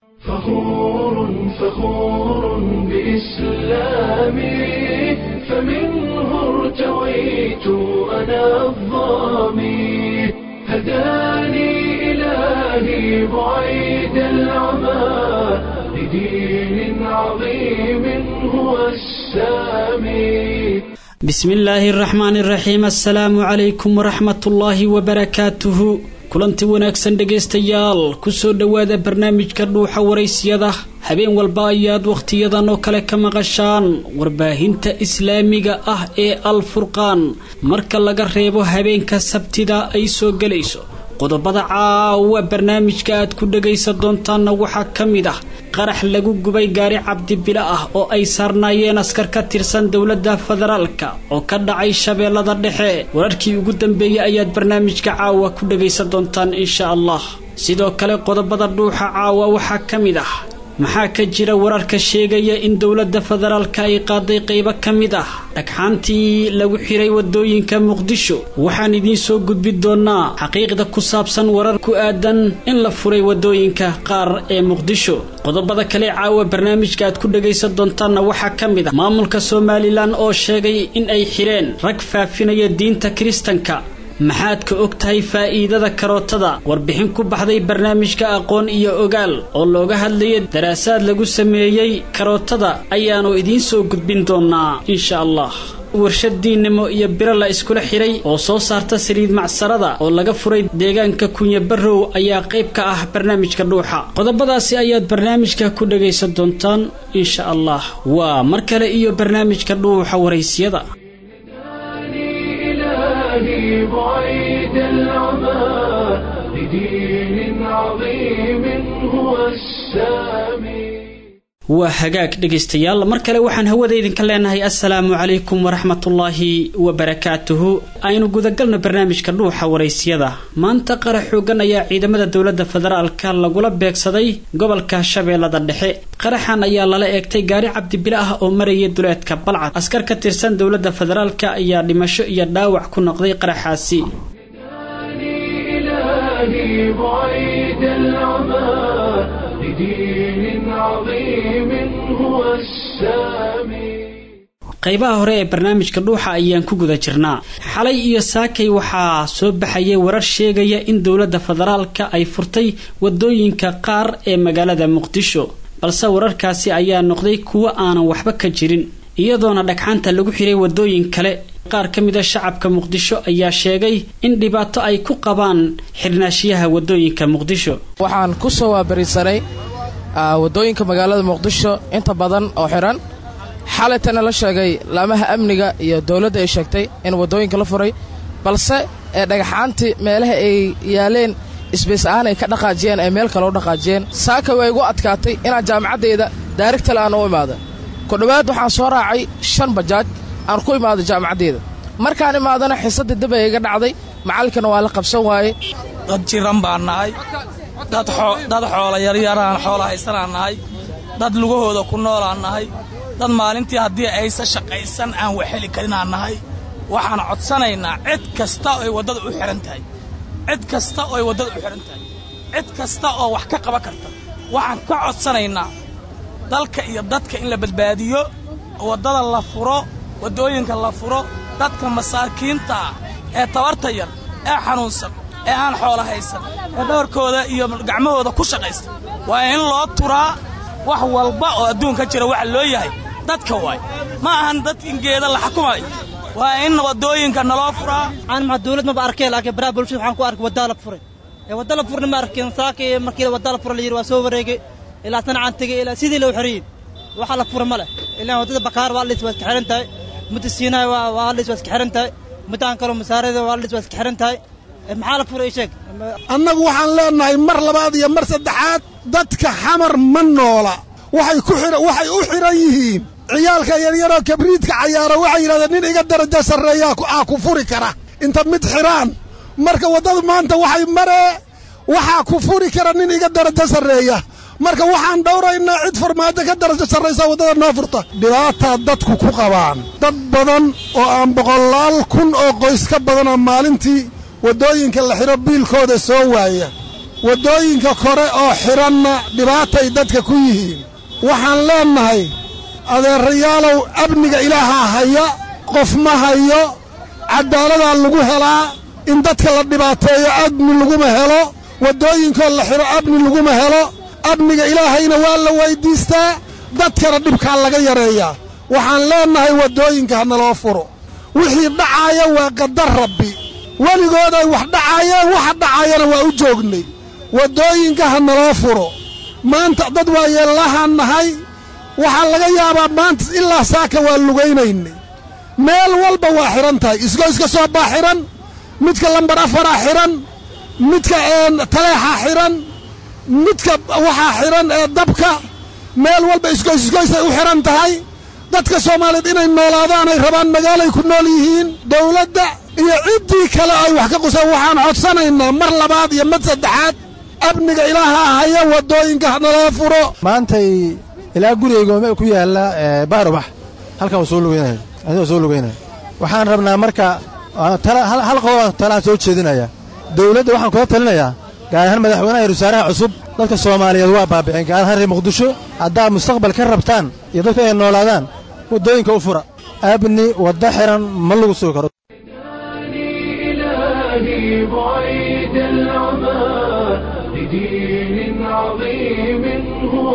فخور فخور بإسلامي فمنه ارتويت أنا الظامي هداني إلهي بعيد العمى لدين عظيم هو السامي bismi illaahi araxmaan iraxiim assalaamu calaykum waraxmatullaahi wabarakaatuhu kulanti wanaagsan dhegaystayaal kusoo dhowaada barnaamijka dhuuxa waraysyada habeen walba ayaad wakhtiyadan oo kale ka maqashaan warbaahinta islaamiga ah ee al furqaan marka laga reebo habeenka sabtida ay soo gelayso qodobada caawa barnaamijka aad ku dhagaysan doontaanna waxaa ka mid ah qarax lagu gubay gaari cabdibilo ah oo ay saarnaayeen askar ka tirsan dowladda federaalka oo ka dhacay shabeellada dhexe wararkii ugu dambeeyey ayaad barnaamijka caawa ku dhagaysan doontaan insha allah sidoo kale qodobada dhuuxa caawa waxaa ka mid ah maxaa ka jira wararka sheegaya in dowladda federaalka ay qaaday qaybo ka mid ah dhagxaantii lagu xiray wadooyinka muqdisho waxaan idiin soo gudbi doonaa xaqiiqda ku saabsan warar ku aadan in la furay wadooyinka qaar ee muqdisho qodobada kale caawa barnaamijka aad ku dhagaysan doontaanna waxaa ka mid ah maamulka somalilan oo sheegay in ay xireen rag faafinaya diinta kiristanka maxaad ka og tahay faa'iidada karootada warbixin ku baxday barnaamijka aqoon iyo ogaal oo looga hadlaya daraasaad lagu sameeyey karootada ayaannu idiin soo gudbin doonaa insha allah warshad diinnimo iyo biro la iskula xiray oo soo saarta saliid macsarada oo laga furay deegaanka kunya barrow ayaa qayb ka ah barnaamijka dhuuxa qodobadaasi ayaad barnaamijka ku dhagaysan doontaan insha allah waa mar kale iyo barnaamijka dhuuxa waraysyada إلهي بعيد العمى لدين عظيم هو السامي waa hagaag dhegaystayaal mar kale waxaan hawada idinka leenahay assalaamu calaykum waraxmatullaahi wabarakaatuhu aynu gudagalno barnaamijka dhuuxa waraysyada maanta qarax xoogan ayaa ciidamada dowladda federaalka lagula beegsaday gobolka shabeellada dhexe qaraxan ayaa lala eegtay gaari cabdibile ah oo maraya duleedka balcad askar ka tirsan dowladda federaalka ayaa dhimasho iyo dhaawac ku noqday qaraxaasi إلهي بعيد العمى لدين عظيم هو السامي qaybaha hore ee barnaamijka dhuuxa ayaan ku guda jirnaa xalay iyo saakay waxaa soo baxayay warar sheegaya in dowladda federaalka ay furtay wadooyinka qaar ee magaalada muqdisho balse wararkaasi ayaa noqday kuwo aanan waxba ka jirin iyadoona dhagxaanta lagu xiray wadooyin kale qaar ka mida shacabka muqdisho ayaa sheegay in dhibaato ay ku qabaan xirnaashiyaha wadooyinka muqdisho waxaan ku soo waabarisanay wadooyinka magaalada muqdisho inta badan oo xihan xalaytana la sheegay laamaha amniga iyo dowladda ay sheegtay in wadooyinka la furay balse ee dhagaxaantii meelaha ay yaaleen isbays ahaan ay ka dhaqaajiyeen ay meel kale u dhaqaajiyeen saaka way igu adkaatay inaan jaamacaddayda daarigtale aan u imaado ku dhowaad waxaan soo raacay shan bajaaj aan ku imaado jaamacaddayda markaan imaadana xiisadda dib ay iga dhacday macallinkana waa la qabsan waaye dad jiran baan nahay dad xoola yaryaraan xoola haysanaan nahay dad lugahooda ku noolaan nahay dad maalintii haddii aysa shaqaysan aan waxheli karinaan nahay waxaan codsanaynaa cid kasta oy waddada u xidhan tahay cid kasta ooy waddada u xidhan tahay cid kasta oo wax ka qaban karta waxaan ka codsanaynaa dalka iyo dadka in la badbaadiyo waddada la furo waddooyinka la furo dadka masaakiinta ah ee tabarta yar ee xanuunsan ee aan xoola haysan ee dhabarkooda iyo gacmahooda ku shaqaysta waa in loo turaa wax walba oo adduunka jira waxa loo yahay dadka waay ma ahan dad in geeda la xukumayo waa in waddooyinka naloo furaa aan ma dawlad maba arkay laakiin baraha bulshada waxaan ku arkay waddaa la furay ee wadda la furna ma arkin saakii markii wadda la fura la yidhi waa soo wareegay ilaa sanacaan tegey ilaa sidii loo xoriyey waxa la fura ma leh ilaa waddada bakaar waa lis waa iska xihan tahay mudda siinaay waa lis waa iska xihan tahay muddaan kaloo masaarada waa lis waa iska xihan tahay maxaa la furay sheeg annagu waxaan leennahay mar labaad iyo mar saddexaad dadka xamar ma noola waxay ku xidhan waxay u xidhan yihiin ciyaalka yaryaroo kabriidka cayaara waxay yidhahdeen nin iga darajo sarreeyaa aa ku furi kara inta mid xidhaan marka waddadu maanta waxay maree waxaa ku furi kara nin iga darajo sarreeya marka waxaan dhowraynaa cid farmaajo ka darajo sarraysa waddada noo furta dhibaataa dadku ku qabaan dad badan oo aan boqolaal kun oo qoys ka badanoo maalintii waddooyinka la xidho biilkooda soo waaya waddooyinka kore oo xidhanna dhibaatay dadka ku yihiin waxaan leennahay adeerayaalow amniga ilaahaa haya qof ma hayo caddaaladaa lagu helaa in dadka la dhibaateeyo amni laguma helo waddooyinkoo la xidho amni laguma helo amniga ilaahayna waa la weyddiistaa dadkana dhibkaa laga yareeyaa waxaan leennahay waddooyinka ha naloo furo wixii dhacaaya waa qadar rabbi weligood ay wax dhacaayeen waxa dhacaayana waa u joognay waddooyinka ha naloo furo maanta dad waa yeellahaan nahay waxaa laga yaabaa maanta ilaa saaka waa lugaynaynay meel walba waa xidhan tahay isgoyska soo baa xidhan midka lambar afaraa xidhan midka taleexaa xidhan midka waxaa xidhan ee dabka meel walba isgoys isgoysay u xidhan tahay dadka soomaaliyeed inay noolaadaan ay rabaan magaalay ku nool yihiin dawladda iyo ciddii kale ay wax ka qusaan waxaan codsanaynaa mar labaad iyo mid saddexaad amniga ilaaha haya waddooyinka hanaloo furo maantay ilaa gurigayga ku yaalla baarubax halkan waa soo lugaynaya adiga soo lugaynaya waxaan rabnaa marka hal qodob talaan soo jeedinaya dawladda waxaan kula talinayaa gaar ahaan madaxweynaha iyo wasaaraha cusub dadka soomaaliyeed waa baabiceen gaar ahaan reer muqdisho haddaad mustaqbal ka rabtaan iyo dadku inay noolaadaan waddooyinka u fura abni wadda xiran ma lagu sugi karo إلهي بعيد العمى لدين عظيم هو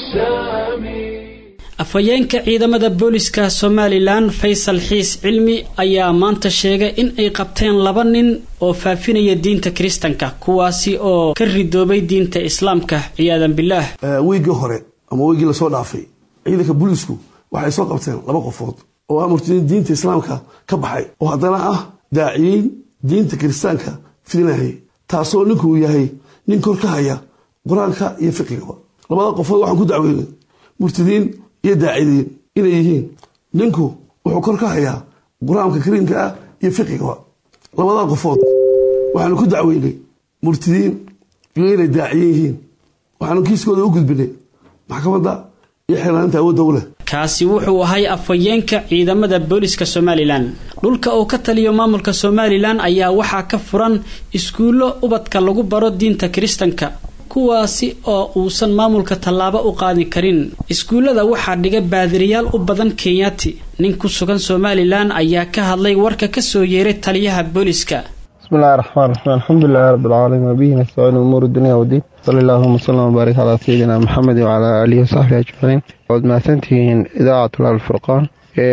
السامي afhayeenka ciidamada booliska somalilan faysal xiis cilmi ayaa maanta sheegay in ay qabteen laba nin oo faafinaya diinta kiristanka kuwaasi oo ka ridoobay diinta islaamka ciyaadan bilaah wiiggii hore ama wiiggii lasoo dhaafay ciidanka booliisku waxay soo qabteen laba qofood oo ah murtadiin diinta islaamka ka baxay oo haddana ah daaciyiin diinta kiristaanka fidinahaya taasoo ninkuu yahay nin kor ka haya qur-aanka iyo fiqigaba labada qofood waxaan ku dacweynay murtadiin iyo daacidiin inay yihiin ninku wuxuu kor ka hayaa qur-aanka kariimka ah iyo fiqigaba labada qofood waxaanu ku dacweynay murtadiin iyo inay daaciyin yihiin waxaanu kiiskooda u gudbinay maxkamadda iyo xeelaaninta awoodda u leh kaasi wuxuu ahay afhayeenka ciidamada booliska somalilan dhulka uu ka taliyo maamulka somalilan ayaa waxaa ka furan iskuullo ubadka lagu baro diinta kiristanka kuwaasi oo uusan maamulka tallaabo u qaadi karin iskuullada waxaa dhiga baadiriyaal u badan kenyaati nin ku sugan somalilan ayaa ka hadlay warka kasoo yeeray taliyaha booliska bismillahi raxmaan raxiim alxamdulilahi rabbi alcaalamiin wabihi nastaciin umuur dunya wdiin sali allahuma wsalam wbaarik calaa sayidina maxamedi wacalaa aalihi wasaxbihi ajmaciin waad mahadsantihiin idaacatul alfurqaan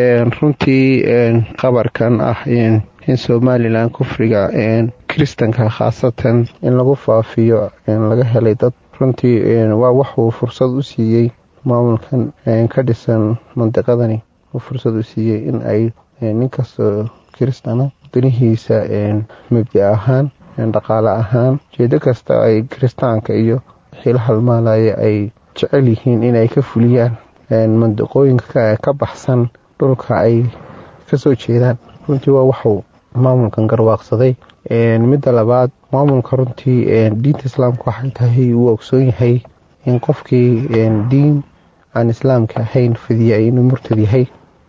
runtii qabarkan ah in somalilan kufriga kiristanka khaasatan in lagu faafiyo laga helay dad runtii waa waxuu fursad u siiyey maamulkan ka dhisan mandiqadani uu fursad u siiyey in ay ninkastoo kiristana danihiisa mabdi ahaan dhaqaale ahaan jeedo kasta ay kiristaanka iyo xiilo halmaalaya ay jecel yihiin inay ka fuliyaan mandiqooyinka ka baxsan dhulka ay kasoo jeedaan runtii waa waxuu maamulkan garwaaqsaday midda labaad maamulka runtii diinta islaamka waxay tahay uu ogsoon yahay in qofkii diin aan islaamka ahayn fidiya inuu murtad yahay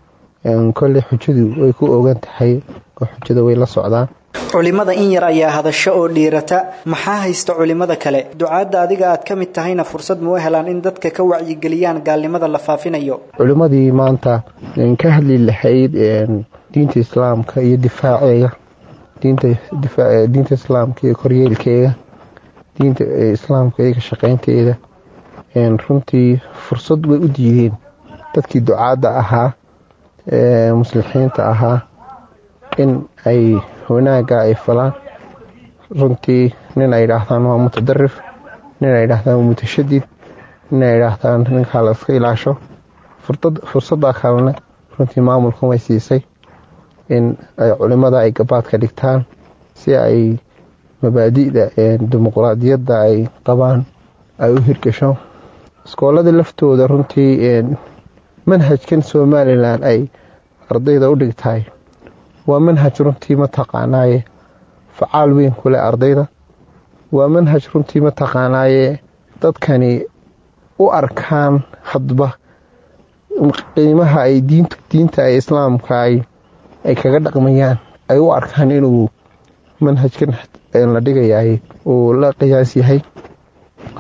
kolley xujadu way ku ogan tahay oo xujada way la socdaan culimada in yar ayaa hadasho oo dhiirata maxaa haysta culimada kale ducaadda adiga aad ka mid tahayna fursad ma u helaan in dadka ka wacyigeliyaan gaalnimada la faafinayo culimmadii maanta ka hadli lahayd diinta islaamka iyo difaaceega diinta islaamka iyo koryeelkeega diinta islaamka iyo ka shaqaynteeda runtii fursad way u diideen dadkii ducaadda ahaa muslixiinta ahaa in ay wanaagga ay falaan runtii nin ay idhaahdaan waa mutadarif nin ay idhaahdaan waa mutashadid nin ay idhaahdaan ninkaa la iska ilaasho fursadda kalena runtii maamulkan way siisay in ay culimada ay gabaadka dhigtaan si ay mabaadi'da dimuqraadiyadda ay qabaan ay u hirgasho iskoolada laftooda runtii manhajkan somalilan ay ardayda u dhigtahay waa manhaj runtii mataqaanaaye facaal weyn ku leh ardayda waa manhaj runtii mataqaanaaye dadkani u arkaan hadba qiimaha ay diinta ay islaamka ay kaga dhaqmayaan ay u arkaan inuu manhajkan la dhigayay uu la qiyaas yahay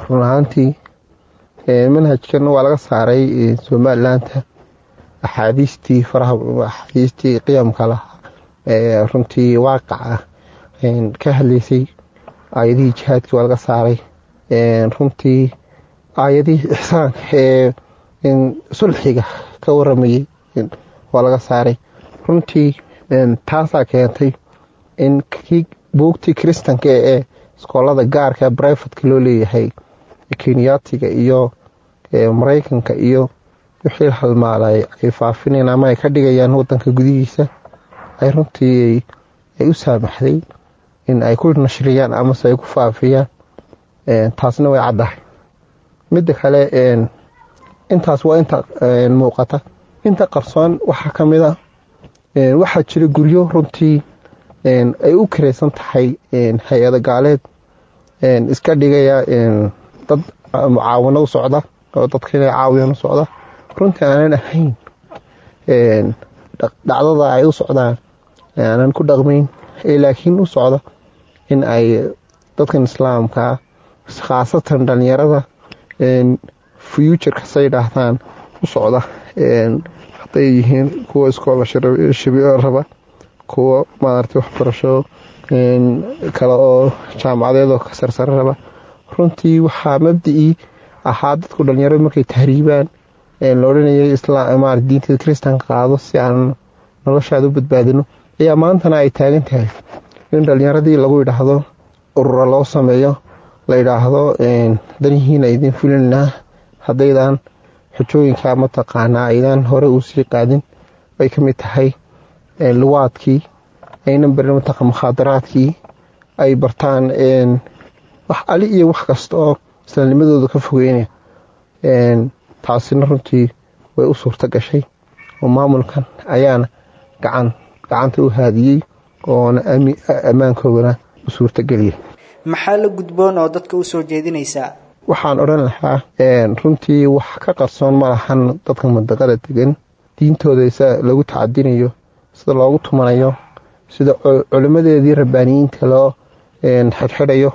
run ahaantii manhajkan waa laga saaray somalilaanta axaadiistii faraha axaadiistii qiyamka lahaa ee runtii waaqaca ka hadlaysay aayadihii jihaadkii waa laga saaray runtii aayadihii ixsaanka ee sulxiga ka waramayay waa laga saaray runtii taasaa keentay in kii buugtii kristanka ee iskoolada gaarka brivatka loo leeyahay kenyaatiga iyo maraykanka iyo wixii halmaalay ay faafineen ama ay ka dhigayaan wadanka gudihiisa ay runtii ay u saamaxday in ay ku nashriyaan amase ay ku faafiyaan taasna way caddahay midda kale intaas waa inta muuqata inta qarsoon waxaa ka mid a waxaa jira guryo runtii ay u karaysan tahay hay-ada gaaleed iska dhigaya dad mucaawano u socda oo dadka inay caawiyaan u socda runtii aanan ahayn dhacdada ay u socdaan aanan ku dhaqmayn laakiin u socda in ay dadkan islaamkaa khaasatan dhalinyarada fuuturka say dhaahdaan u socda hadday yihiin kuwa iskoolashabiyo raba kuwa maaragtay waxbarasho kale oo jaamacadeedoo ka sarsare raba runtii waxaa mabdicii ahaa dadku dhalinyaradu markay tahriibaan la odhanayay islaam diinta kristanka qaado si aan noloshaada u badbaadino ayaa maantana ay taagan tahay in dhalinyaradii lagu yidhaahdo urura loo sameeyo la yidhaahdo danihiina idin fulinaa haddaydan xujooyinka mataqaanaa aydaan hore uu sii qaadin ay ka mid tahay luwaadkii aynan barin mataqa mukhaadaraadkii ay bartaan wax ali iyo wax kasta oo islaamnimadooda ka fogeynaya taasina runtii way u suurto gashay oo maamulkan ayaana gacan gacanta u haadiyey oona ammaankoodana u suurtageliyay maxaa la gudboon oo dadka u soo jeedinaysaa waxaan odhan lahaa runtii wax ka qarsoon ma lahan dadka mandaqada degan diintooda sida lagu tacadinayo sida loogu tumanayo sida culimmadeedii rabbaaniyiinta loo xidxidhayo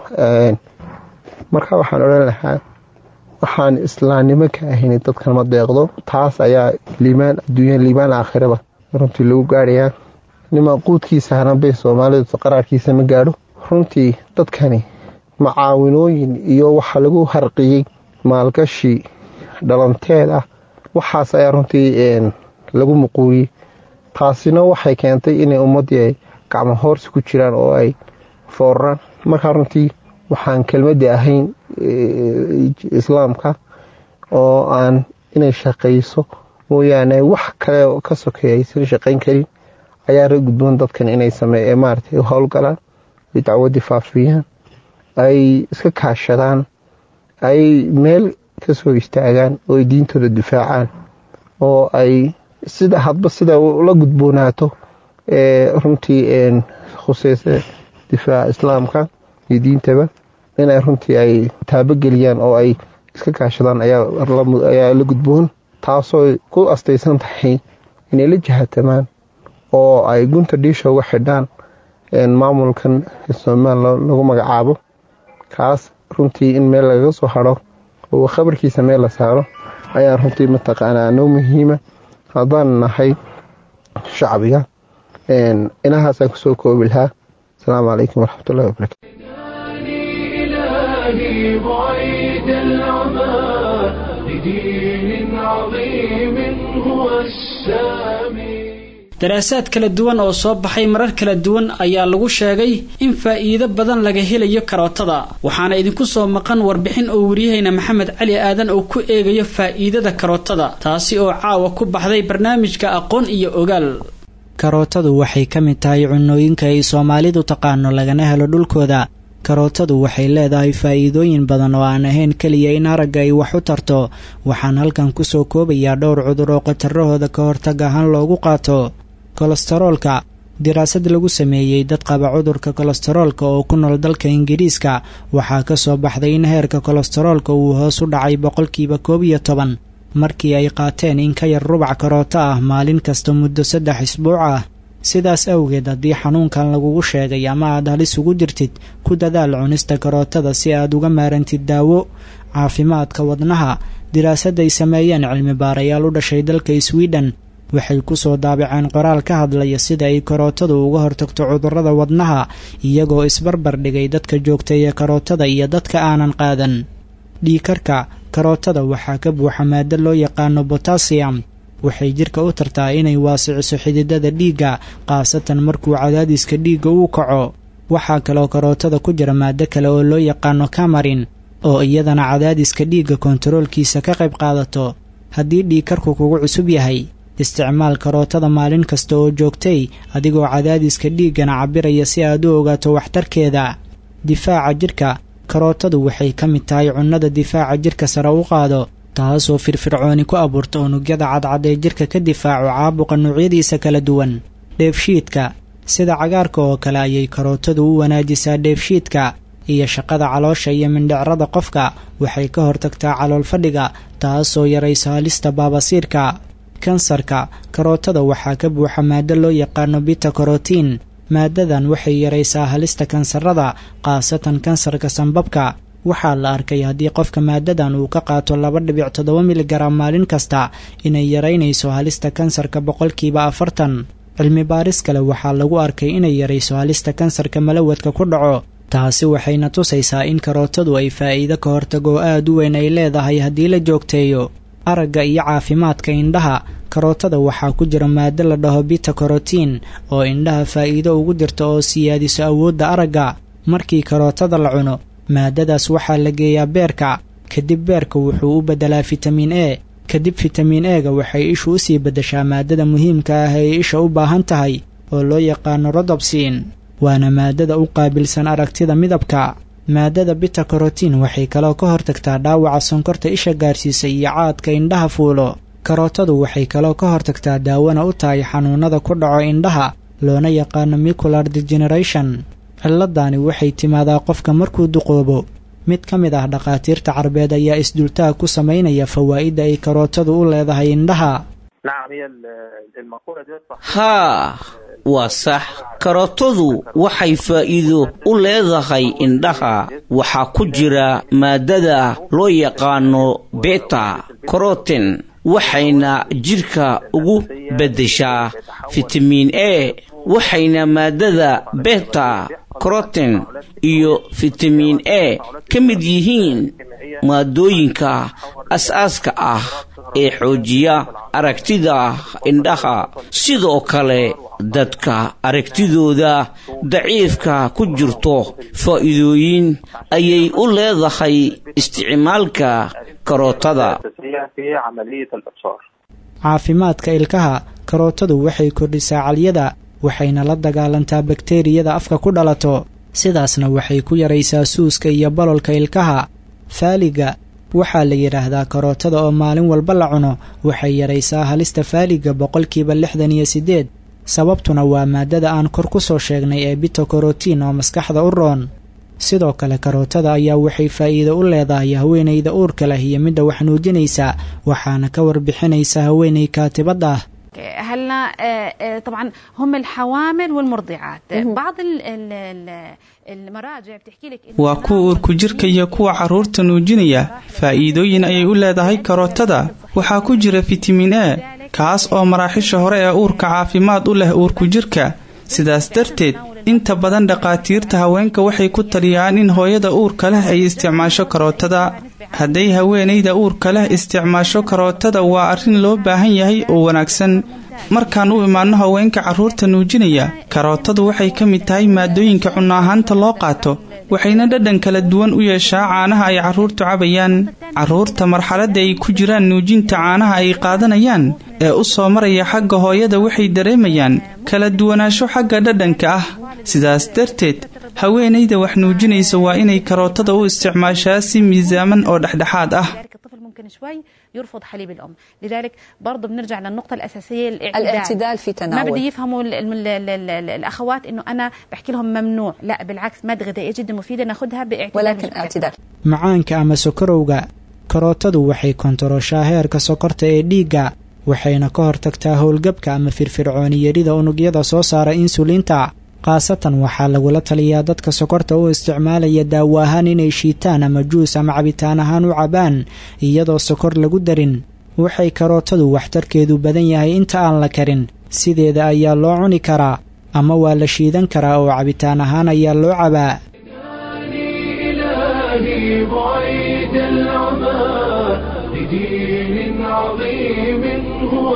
marka waxaan odhan lahaa waxaan islaamnimo ka ahayn dadkan ma deeqdo taas ayaa liimaan adduunya liimaan aakhiraba runtii lagu gaarayaa niman quudkiisa hanabay soomaalidu qaraarkiisa ma gaadho runtii dadkani macaawinooyin iyo waxa lagu harqiyey maalgashi dhalanteed ah waxaas ayaa runtii lagu muquuriyey taasina waxay keentay inay ummaddii ay gacmo hoorsi ku jiraan oo ay fooraraan markaa runtii waxaan kelmadii ahayn islaamka oo aan inay shaqayso mooyaane wax kale ka sokeeya aysan shaqayn karin ayaa ra gudboon dadkan inay sameeye maaragtay howlgalaan ay dacwadii faafiyaan ay iska kaashadaan ay meel ka soo istaagaan oo ay diintooda difaacaan oo ay sida hadba sida la gudboonaato ee runtii khuseysa difaaca islaamka iyo diintaba inay runtii ay taabogeliyaan oo ay iska kaashadaan ayaa la gudboon taasoo ku astaysan tahay inay la jahatamaan oo ay gunta dhiisha uga xidhaan maamulkan somalilan lagu magacaabo kaas runtii in meel lagaga soo haro oo khabarkiisa meel la saaro ayaa runtii mataqaanaa noo muhiima haddaan nahay shacbiga inahaasaan kusoo koobi lahaa asalaamu calaykum waraxmatullahi wabarakatu إلهي بعيد العمى لدين عظيم هو السامي daraasaad kala duwan oo soo baxay marar kala duwan ayaa lagu sheegay in faa'iido badan laga helayo karootada waxaana idinku soo maqan warbixin oo wariyahayna maxamed cali aadan oo ku eegayo faa'iidada karootada taasi oo caawa ku baxday barnaamijka aqoon iyo ogaal karootadu waxay ka mid tahay cunooyinka ay soomaalidu taqaano lagana helo dhulkooda karootadu waxay leedahay faa'iidooyin badan oo aan ahayn keliya in aragga ay wax u tarto waxaan halkan kusoo koobayaa dhowr cudur oo khatarahooda ka hortag ahaan loogu qaato kolestaroolka diraasad lagu sameeyey dad qaba cudurka kolestaroolka oo ku nool dalka ingiriiska waxaa ka soo baxday in heerka kolestaroolka uu hoos u dhacay boqolkiiba koob iyo toban markii ay qaateen in ka yar rubac karooto ah maalin kasta muddo saddex isbuuc ah sidaas awgeed haddii xanuunkan lagugu sheegay ama aad halis ugu jirtid ku dadaal cunista karootada si aad uga maarantid daawo caafimaadka wadnaha diraasad ay sameeyeen cilmi baarayaal u dhashay dalka swiden waxay ku soo daabaceen qoraal ka hadlaya sida ay karootadu uga hortagto cudurrada wadnaha iyagoo isbarbar dhigay dadka joogteeya karootada iyo dadka aanan qaadan dhiikarka karootada waxaa ka buuxa maado loo yaqaano botasiyam waxay jidhka u tartaa inay waasiciso xididada dhiigga khaasatan markuu cadaadiska dhiigga uu kaco waxaa kaloo karootada ku jira maado kale oo loo yaqaano kamarin oo iyadana cadaadiska dhiigga kontaroolkiisa ka qayb qaadato haddii dhiigkarku kugu cusub yahay isticmaal karootada maalin kasta oo joogtay adigoo cadaadiska dhiiggana cabbiraya si aad u ogaato waxtarkeeda difaaca jidhka karootadu waxay ka mid tahay cunnada difaaca jidhka sare u qaado taasoo firfircooni ku abuurta unugyada cadcad ee jidhka ka difaaco caabuqa noocyadiisa kala duwan dheefshiidka sida cagaarka oo kale ayay karootadu u wanaajisaa dheefshiidka iyo shaqada caloosha iyo mindhicrada qofka waxay ka hortagtaa calool fadhiga taasoo yaraysa halista baabasiirka kansarka karootada waxaa ka buuxa maado loo yaqaano bita karotiin maadadan waxay yaraysaa halista kansarada khaasatan kansarka sanbabka waxaa la arkay haddii qofka maadadan uu ka qaato laba dhibic toddoba miligaram maalin kasta inay yaraynayso halista kansarka boqolkiiba afartan cilmi baaris kale waxaa lagu arkay inay yarayso halista kansarka malawadka ku dhaco taasi waxayna tusaysaa in karootadu ay faa'iido ka hortagoo aad u weyn ay leedahay haddii la joogteeyo aragga iyo caafimaadka indhaha karootada waxaa ku jira maado la dhaho bita karotiin oo indhaha faa'iido ugu jirta oo siyaadiso awoodda aragga markii karootada la cuno maadadaas waxaa la geeyaa beerka kadib beerka wuxuu u beddelaa fitamiin e kadib fitamiin eega waxay ishu u sii beddeshaa maadada muhiimka ah ee isha u baahan tahay oo loo yaqaano rodobsiin waana maadada u qaabilsan aragtida midabka maadada bita karotiin waxay kaloo ka hortagtaa dhaawaca sonkorta isha gaarsiisa iyo caadka indhaha fuulo karootadu waxay kaloo ka hortagtaa daawona u tahay xanuunada ku dhaco indhaha loona yaqaano micular degeneration cilladani waxay timaadaa qofka markuu duqoobo mid ka mid ah dhakhaatiirta carbeed ayaa isdultaag ku samaynaya fawaa'idda ay karootadu u leedahay indhaha haa waa sax karootadu waxay faa'iido u leedahay indhaha waxaa ku jira maadada loo yaqaano beta karoten waxayna jidhka ugu beddeshaa fitamiin e waxayna maadada beta karoten iyo fitamiin e ka mid yihiin maadooyinka as-aaska ah ee xoojiya aragtida indhaha sidoo kale dadka aragtidooda daciifka ku jirto faa'iidooyin ayay u leedahay isticmaalka karootada caafimaadka ilkaha karootadu waxay kordhisaa calyada waxayna la dagaalantaa bakteeriyada afka ku dhalato sidaasna waxay ku yaraysaa suuska iyo bololka ilkaha faaliga waxaa la yidhaahdaa karootada oo maalin walba la cuno waxay yaraysaa halista faaliga boqolkiiba lixdan iyo siddeed sababtuna waa maadada aan kor ku soo sheegnay ee bito karotiin oo maskaxda u roon sidoo kale karootada ayaa waxay faa'iido u leedahay haweenayda uurka leh iyo midda wax nuujinaysa waxaana ka warbixinaysa haweenay kaatibad ah هلا طبعا هم الحوامل والمرضعات بعض المراجع بتحكي لك waa kuwa uurku jirka iyo kuwa carruurta nuujinaya faa'iidooyin ayay u leedahay karootada waxaa ku jira fitamiin e kaas oo maraaxisha hore ee uurka caafimaad u leh uurku jirka sidaas darteed inta badan dhakhaatiirta haweenka waxay ku taliyaan in hooyada uurka leh ay isticmaasho karootada hadday haweenayda uurka leh isticmaasho karootada waa arrin loo baahan yahay oo wanaagsan markaan u imaanno haweenka carruurta nuujinaya karootadu waxay ka mid tahay maadooyinka cunno ahaanta loo qaato waxayna dhadhan kala duwan u yeeshaa caanaha ay carruurtu cabayaan carruurta marxaladda ay ku jiraan nuujinta caanaha ay qaadanayaan ee u soo maraya xagga hooyada waxay dareemayaan kala duwanaansho xagga dhadhanka ah sidaas darteed haweenayda wax nuujinaysa waa inay karootada u isticmaashaa si miisaaman oo dhexdhexaad ah ممكن شوي يرفض حليب الام لذلك برضه بنرجع للنقطه الاساسيه الاعتدال, الاعتدال في تناول ما بده يفهموا ال ال ال ال ال الاخوات انه انا بحكي لهم ممنوع لا بالعكس ماده غذائيه جدا مفيده ناخذها باعتدال ولكن اعتدال macaanka ama sokorowga karootadu waxay kontarooshaa heerka sokorta ee dhiigga waxayna ka hortagtaa howlgabka ama firfircooni yarida unugyada soo saara insuliinta khaasatan waxaa lagula taliyaa dadka sokorta u isticmaalaya daawo ahaan inay shiitaan ama juus ama cabitaan ahaan u cabaan iyadoo sokor lagu darin waxay karootadu waxtarkeedu badan yahay inta aan la karin sideeda ayaa loo cuni karaa ama waa la shiidan karaa oo cabitaan ahaan ayaa loo cabaa إلهي بعيد العمى لدين عظيم هو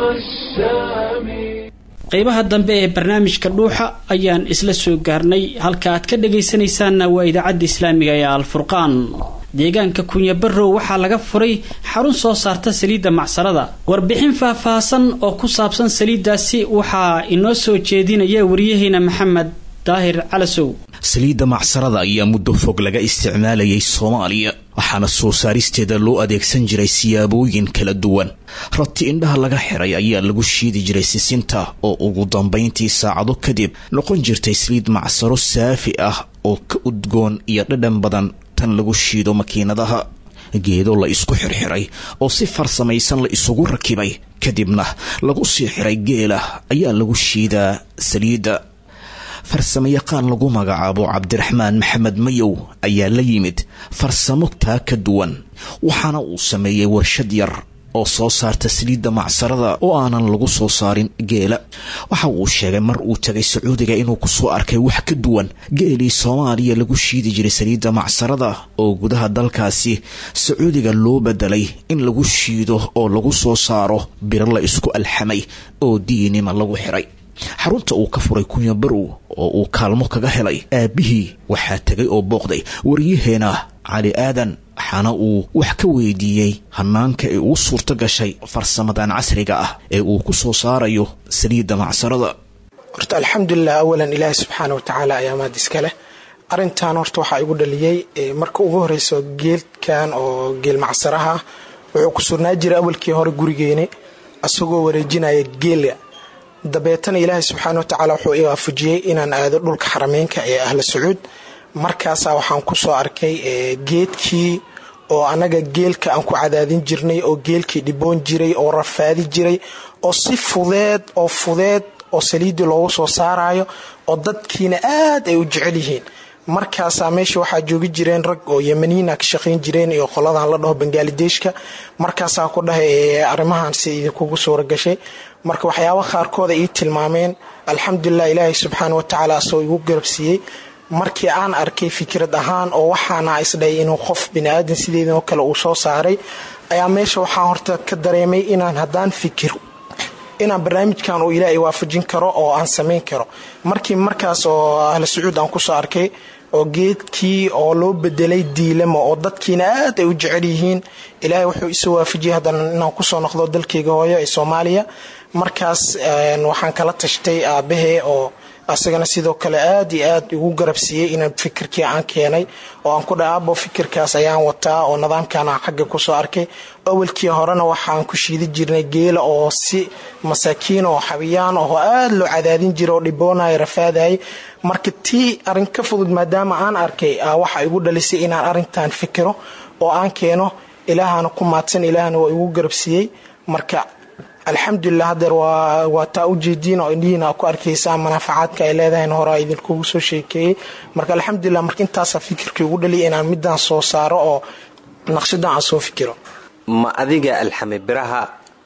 السامي qaybaha dambe ee barnaamijka dhuuxa ayaan isla soo gaarnay halka aad ka dhagaysanaysaanna waa idaacadda islaamiga ee alfurqaan deegaanka kunyabarow waxaa laga furay xarun soo saarta saliidda macsarada warbixin faahfaahsan oo ku saabsan saliiddaasi waxaa inoo soo jeedinaya waryaheena maxamed daahir calasow saliidda macsarada ayaa muddo fog laga isticmaalayay soomaaliya waxaana soo saaristeeda loo adeegsan jiray siyaabooyin kala duwan rati indhaha laga xiray ayaa lagu shiidi jiray sisinta oo ugu dambayntii saacado kadib noqon jirtay saliid macsaro saafi ah oo ka udgoon iyo dhadhan badan tan lagu shiido makiinadaha geedo la isku xirxiray oo si farsamaysan la isugu rakibay kadibna lagu sii xiray geela ayaa lagu shiidaa saliidda farsamayaqaan lagu magacaabo cabdiraxmaan maxamed mayow ayaa la yimid farsamo taa ka duwan waxaana uu sameeyey warshad yar oo soo saarta saliidda macsarada oo aanan lagu soo saarin geela waxa uu sheegay mar uu tagay sacuudiga inuu kusoo arkay wax ka duwan geelii soomaaliya lagu shiidi jiray saliidda macsarada oo gudaha dalkaasi sacuudiga loo bedelay in lagu shiido oo lagu soo saaro biro la isku alxamay oo diinima lagu xiray xarunta uu ka furay kunya barow oo uu kaalmo kaga helay aabbihii waxaa tegay oo booqday waryaheena cali aadan waxaana uu wax ka weydiiyey hanaanka ay ugu suurto gashay farsamadan casriga ah ee uu ku soo saarayo saliidda macsarada horta alxamdulilah awalan ilaahi subxaana wa tacaala ayaa maad iska leh arintan horta waxaa igu dhaliyey marka ugu horeyso geelkan oo geel macsaraha wuxuu ku surnaa jiray awalkii hore gurigeeni asagoo wareejinaya geela dabeetana ilaahay subxaana watacaala wuxuu i waafajiyey inaan aado dhulka xarameynka ee ahla sacuud markaasaa waxaan kusoo arkay geedkii oo anaga geelka aan ku cadaadin jirnay oo geelkii dhiboon jiray oo rafaadi jiray oo si fudeed oo fudeed oo saliidii loogu soo saarayo oo dadkiina aad ay u jecel yihiin markaasaa meesha waxaa joogi jireen rag oo yemaniina ka shaqayn jireen iyo qoladan la dhaho bangaaladeshka markaasaa ku dhahay arrimahan si idinkugu suura gashay marka waxyaaba qaarkooda ii tilmaameen alxamdulilah ilaahay subxaana watacaala asoo igu garabsiiyey markii aan arkay fikrad ahaan oo waxaana isdhahay inuu qof biniaadan sideedoo kale uu soo saaray ayaa meesha waxaan horta ka dareemay inaan haddaan fikir inaan barnaamijkan uu ilaahay waafajin karo oo aan samayn karo markii markaas oo ahla sacuud aan kusoo arkay oo geedkii oo loo bedelay diilamo oo dadkiina aad ay u jecel yihiin ilaahay wuxuu isoo waafajiyay haddana inaan kusoo noqdo dalkayga hooyo ee soomaaliya markaas waxaan kala tashtay aabahee oo asagana sidoo kale aad iyo aad igu garabsiiyey inaan fikirkii aan keenay oo aan ku dha aabo fikirkaas ayaan wataa oo nidaamkan aan xagga kusoo arkay awalkii horena waxaan ku shiidi jirnay geela oo si masaakiin oo xabiyaan oo aad loo cadaadin jira oo dhiboonaya rafaadayay marka tii arin ka fudud maadaama aan arkay waxa igu dhalisay inaan arintan fikiro oo aan keeno ilaahana ku maadsan ilaahna waa igu garabsiiyey marka alxamdulilah hadeer waa taa ujeediin oo indhihiina ku arkaysaa manaafacaadka ay leedahay horaa idinkugu soo sheekeeyey marka alxamdulilah marka intaasa fikirkii ugu dhaliya inaan midaan soo saaro oo naqshadan aan soo fikiro ma adiga alxame biraha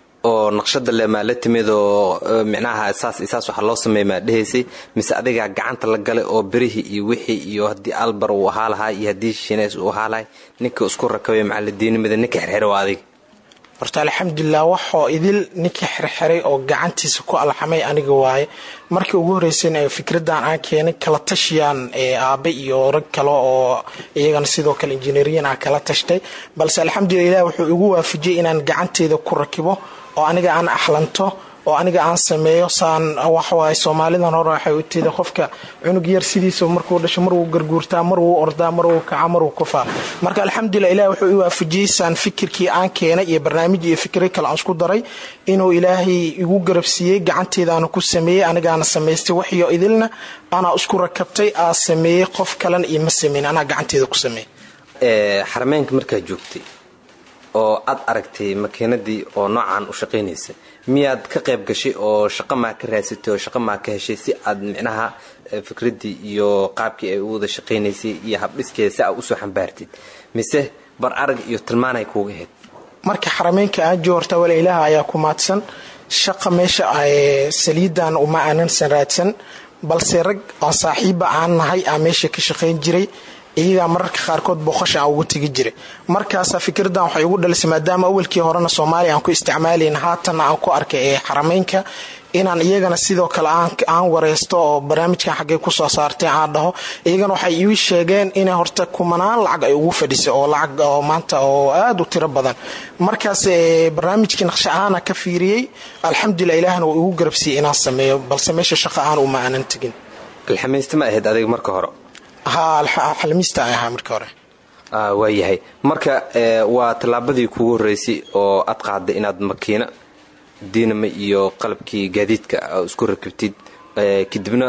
oo naqshada le maa la timid oo micnaha saas saas waxa loo sameeya maa dhehaysay mise adigaa gacanta la galay oo birihii iyo wixii iyo haddii albar uu ahaa lahaa iyo haddii shineys uu ahaa lahay ninka isku rakabay macaladiinimada ninka xirxira waa adiga horta alxamdulilah waxoo idil ninkii xirxiray oo gacantiisa ku alxamay aniga waaye markii ugu horeysayna fikradan aan keenay kala tashiyaan aabe iyo rag kale oo iyagana sidoo kale injineeriyan aan kala tashtay balse alxamdulilah ilah wuxuu igu waafajiyey inaan gacanteeda ku rakibo oo aniga aan axlanto oo aniga aan sameeyo saan waxwaay soomaalidan hore waxay u tida qofka cunug yar sidiisa markuu dhasho mar wuu garguurtaa mar wuu ordaa mar wuu kaca mar wuu kufaa marka alxamdulilah ilahi wuxuu i waafajiyey saan fikirkii aan keenay iyo barnaamij iyo fikray kale aan isku daray inuu ilaahay igu garabsiiyey gacanteedaana ku sameeyey anigaana samaystay waxiyo idilna anaa isku rakabtay aa sameeyey qof kalena iyo ma sameyn anaa gacanteeda ku sameeyey xarameenka markaa joogtay oo aad aragtay makiinadii oo noocan u shaqaynaysa miyaad ka qayb gashay oo shaqo maa ka raadsatay oo shaqo maa ka heshay si aad micnaha fikradii iyo qaabkii ay u wada shaqaynaysay iyo habdhiskeeda si aad usoo xambaartid mise bar arag iyo tilmaanay kuuga ahayd marka xarameynka aan joorta wala ilaaha ayaa ku maadsan shaqa meesha saliidan uma aanansan raadsan balse rag oo saaxiiba aan nahay aa meesha ka shaqayn jiray iyagaa mararka qaarkood booqasha aan ugu tegi jiray markaasa fikradan waxay ugu dhalisay maadaama awalkii horena soomaaliya aan ku isticmaalayn haatanna aan ku arkay ee xarameynka inaan iyagana sidoo kale aan wareysto oo barnaamijkan xaggay kusoo saartay aan dhaho iyagana waxay ii sheegeen inay horta kumanaan lacag ay ugu fadhisay oo lacag oo maanta oo aada u tiro badan markaas barnaamijkii naqsha ahaana ka fiiriyey alxamdulilah ilaahna waa igu garabsiiyey inaan sameeyo balse meesha shaqa aan uma aanan tegin alxamiista ma ahayd adiga marka hore ha alxamiista ay ahaa marka hore waayahay marka waa tallaabadii kugu horreysay oo aad qaaday inaad makiina diinama iyo qalabkii gaadiidka isku rakibtid kadibna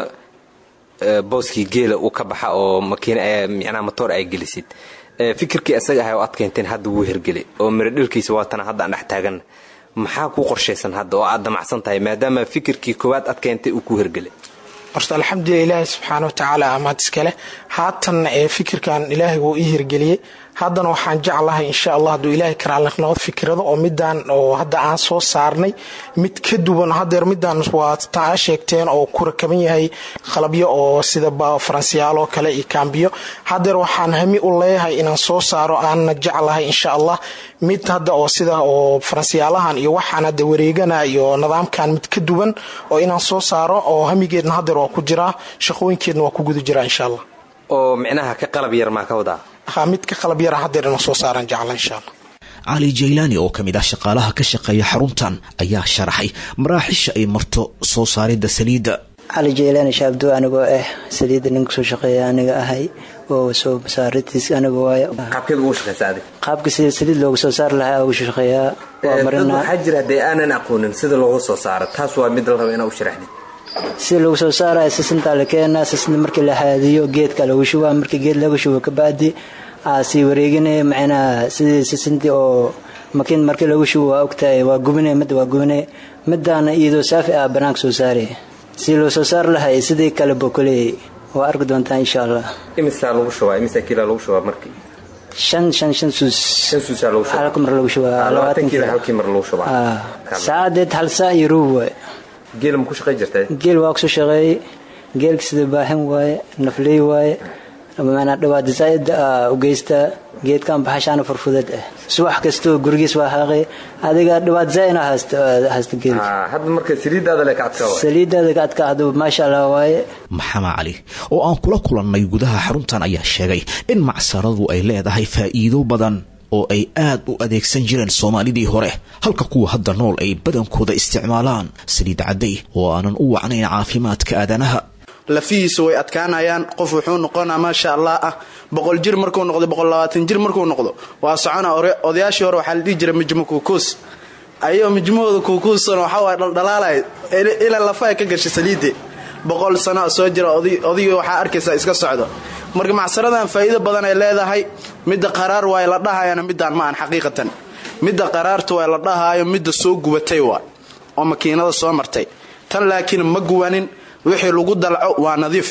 booskii geela uu ka baxa oo micnaha motoor ay gelisid fikirkii isaga ahay oo aad keenteen hadda wuu hergelay oo miradhilkiisa waatana hadda aan dhex taagan maxaa kuu qorshaysan hadda oo aad damacsan tahay maadaama fikirkii koowaad aad keentay uu kuu hergelay horta alxamdulilah ilaahi subxaana wa tacaala amaad iskale haatan ee fikirkan ilaahay wuu ii hirgeliyey haddana waxaan jeclahay insha allah hadduu ilaahay karaalnaqnaqod fikirado oo midaan oo hadda aan soo saarnay mid ka duwan hadeer midaan waa taa sheegteen oo ku rakaban yahay qalabyo oo sida faransiyaalo kale iyo kaambiyo hadeer waxaan hami u leeyahay inaan soo saaro aanna jeclahay insha allah mid hadda oo sida oo faransiyaalahan iyo waxaan hadda wareegana iyo nidaamkan mid ka duwan oo inaan soo saaro oo hamigeedna hadeer waa ku jiraa shaqooyinkeedna waa ku guda jiraa insha allah oo micnaha ka qalab yar maa ka wadaa ha mid ka qalab yara hadeer inaan soo saaran jecla insha allah cali jaylaani oo ka mid ah shaqaalaha ka shaqeeya xaruntan ayaa sharaxay maraaxisha ay marto soo saaridda saliidda cali jaylaani shaabdo anigoo ah saliidda nin kusoo shaqeeya aniga ahay oo soo saaritiis aniga waay qaabkeed ugu shaqeysa adig qaabka sida saliid loogu soo saari lahaa ugu shaqeeyaa waa dad marinaa waxaa jira haddee aanan aqoonin sida loogu soo saaro taas waa mid la raba inaa u sharaxdid si lagu soo saaraya sisintaa la keenaa sisinta markii la haadiyo geedka lagu shubaa markii geed lagu shubo kabacdi aa sii wareeginaya macnaha sidii sisintii oo makiin markii lagu shubo waa ogtahay waa gubinay midda waa gubinay midaana iyadoo saafi ah banaanka soo saaraya si loo soo saari lahay sidii kale bokoley waa arki doontaa insha allah imisaa lagu shubaa imisaa kiilaa lagu shubaa markii shan shan shan suus shan suusaa lagu shubaa halka mar lagu shubaa labaatan kiila halkii mar lagu shubaa saacadeed hal saa iyo ruub waay geel ma ku shaqay jirtay geel waa kusoo shaqeeyey geelka sida baahin waaye nafley waaye manaa dhawaada zaaid u geystaa geedkan baxashaana furfudeed ah subax kastoo gurigiis waa haaqay adiga dhawaad zaaina haysta geelka hadda marka saliidaada le ka adkaa saliidaada ka adkaa hadda maasha allah waaye maxamed cali oo aan kula kulannay gudaha xaruntan ayaa sheegay in macsaradu ay leedahay faa'iido badan oo ay aad u adeegsan jireen soomaalidii hore halka kuwa hadda nool ay badankooda isticmaalaan saliid cadday oo aanan u wacnayn caafimaadka aadanaha lafihiisa way adkaanayaan qof wuxuu noqonaa maasha allah ah boqol jir markuu noqdo boqollabaatan jir markuu noqdo waa socona odayaashii hore waxaa la dhihi jiray mijmo kuukuus ayagoo mijmahooda kuukuusan waxaa waay dhaldhalaalay ilaa lafaha ka gashay saliide boqol sano soo jira odigii waxaa arkaysaa iska socdo marka macsaradan faa'iido badan ay leedahay midda qaraar waay la dhahayana midaan ma aan xaqiiqatan midda qaraarta waay la dhahaayo midda soo gubatay waay oo makiinada soo martay tan laakiin ma guwanin wixii lagu dalco waa nadiif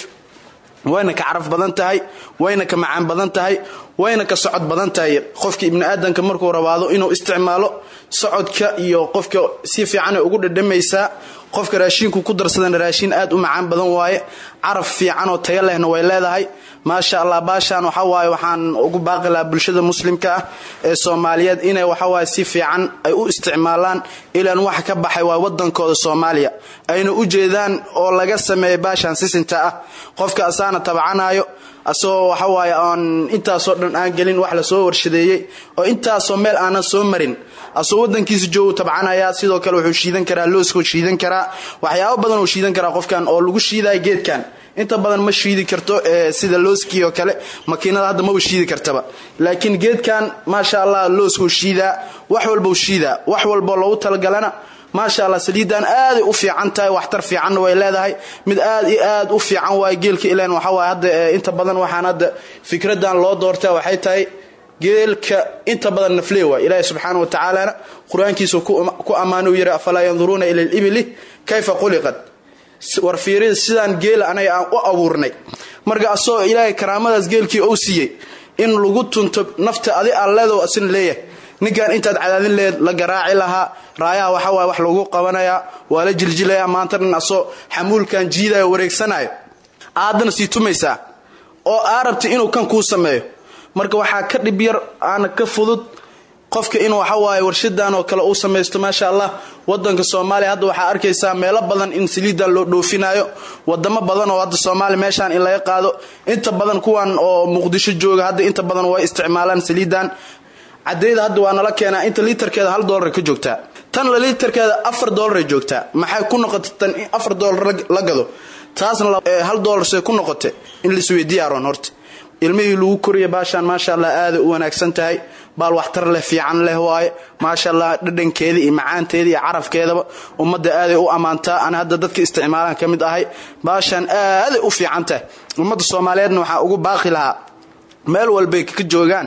wayna ka caraf badan tahay wayna ka macaan badan tahay wayna ka socod badan tahay qofka ibni aadanka markuu rabaado inuu isticmaalo socodka iyo qofka si fiicanay ugu dhadhamaysaa qofka raashiinku ku darsadana raashiin aad u macaan badan waaye caraf fiican oo tayo lehna way leedahay maasha allah baashaan waxa waaye waxaan ugu baaqi lahaa bulshada muslimka ah ee soomaaliyeed inay waxawaaye si fiican ay u isticmaalaan ilaan wax ka baxay waa wadankooda soomaaliya ayna u jeedaan oo laga sameeya baashaan sisinta ah qofka asaana tabcanayo asagoo waxawaaye aan intaasoo dhan aan gelin wax lasoo warshadeeyey oo intaasoo meel aanan soo marin asagoo wadankiisa joogu tabcanayaa sidoo kale wuxuu shiidan karaa looskuu shiidan karaa waxyaabo badan uu shiidan karaa qofkan oo lagu shiidaya geedkan inta badan ma shiidi karto sida looskii oo kale makiinada hadda maba shiidi kartaba laakiin geedkan maasha allah looskuu shiidaa wax walbau shiidaa wax walboo loogu talagalana maasha allah saliidan aaday u fiican tahay waxtar fiicanna way leedahay mid aad iyo aad u fiican waay geelka ilan waxawaay hadda inta badan waxaan hadda fikradan loo doortaa waxay tahay geelka inta badan naflee waay ilaahi subxaana wa tacaalana qur-aankiisu ku ammaana u yidhi afalaa yanduruuna ila libili kayfa quliqad war fiirida sidaan geela anaga aan u abuurnay marka asagoo ilaahay karaamadaas geelkii ou siiyey in lagu tunto nafta adi alleedo asina leeyahay ninkan intaad cadaadin leed la garaaci lahaa raayaha waxa waay wax lagu qabanayaa waa la jiljilaya maanta dhan asoo xamuulkan jiidayo wareegsanayo aadana sii tumaysaa oo aa rabta inuu kan kuu sameeyo marka waxaa ka dhib yar aana ka fudud qofka in waxawaaye warshadan oo kale uu samaysto maasha allah wadanka soomaaliya hadda waxaa arkaysaa meelo badan in saliidan loo dhoofinayo wadamo badan oo hadda soomaaliya meeshaan in laga qaado inta badan kuwan oo muqdisho jooga hadda inta badan way isticmaalaan saliidan cadayda hadda waa nala keenaa inta litarkeeda hal doolar ka joogtaa tan la litarkeeda afar doolar joogtaa maxay ku noqotay tan in afar doolar la gado taasna hal doolar see ku noqotay in laisweydiiyaaroon horta ilmihii lagu koriya baashaan maasha allah aaday u wanaagsan tahay baal waxtar leh fiican leh waaye maasha allah dhadhankeeda iyo macaanteeda iyo carafkeedaba ummadda aaday u ammaantaa ana hadda dadka isticmaalaan ka mid ahay baashaan aaday u fiican tahay ummadda soomaaliyeedna waxaa ugu baaqi lahaa meel walbay ka joogaan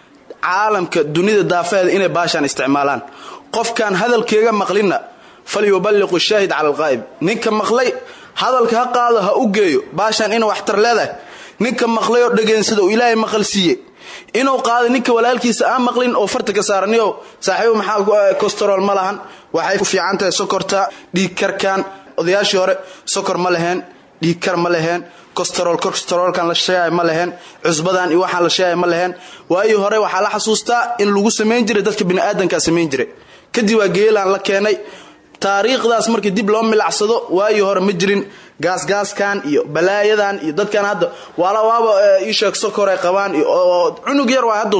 caalamka dunida daafeeda inay baashaan isticmaalaan qofkaan hadalkeega maqlinna falyuballiqu shaahid cala alqaa'ib ninka maqlay hadalka ha qaado ha u geeyo baashaan ina waxtar leedahay ninka maqlay oo dhegeensada oo ilaahay maqal siiye inuu qaado ninka walaalkiisa aan maqlin oo farta ka saaraniyo saaxiibo maxaa costarol ma lahan waxay ku fiican tahay sokorta dhiigkarkan odayaashii hore sokor ma laheen dhiigkar ma laheen costarol costarolkan la sheegay ma laheen cusbadan iyo waxaan la sheegay ma laheen waayii hore waxaa la xasuustaa in lagu samayn jiray dadka bini'aadankaa samayn jiray kadib waa geelaan la keenay taariikhdaas markii dib loo milacsado waayii hore ma jirin gaasgaaskan iyo balaayadan iyo dadkan hadda waala waaba iisheeg sokor ay qabaan oo cunug yar waa hadda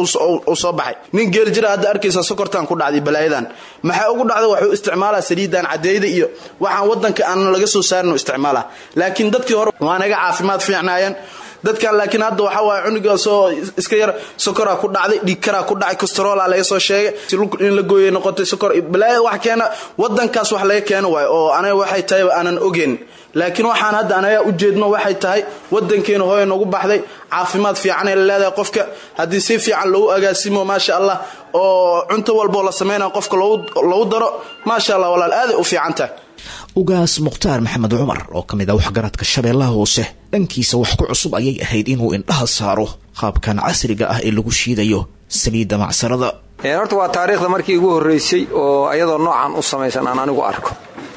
uu soo baxay nin geel jira hadda arkaysa sokortan ku dhacday balaayadan maxay ugu dhacda waxuu isticmaalaa saliidan cadeyda iyo waxaan wadanka aan laga soo saarin isticmaala laakiin dadkii hore waa naga caafimaad fiicnaayeen dadkan laakiin hadda waxa waay cunuga soo iska yar sokoraa ku dhacday dhiigkaraa ku dhacay costaroola laga soo sheegay in la gooyay noqotay sokor balaaya wax keena wadankaas wax laga keeno waayo oo anaga waxay tahay aanan ogeyn laakiin waxaan hadda anaga u jeedno waxay tahay wadankeena hooya noogu baxday caafimaad fiican ay leedahay qofka haddii si fiican loogu agaasimo maasha allah oo cunto walboo la samaynayo qofka loogu daro maasha allah walaal aaday u fiican tahay ugaas mukhtaar maxamed cumar oo ka mid ah waxgaradka shabeellaha hoose dhankiisa wax ku cusub ayay ahayd inuu indhaha saaro qaabkan casriga ah ee lagu shiidayo saliidda macsarada horta waa taariikhda markii ugu horreysay oo ayadoo noocan u samaysan aan anigu arko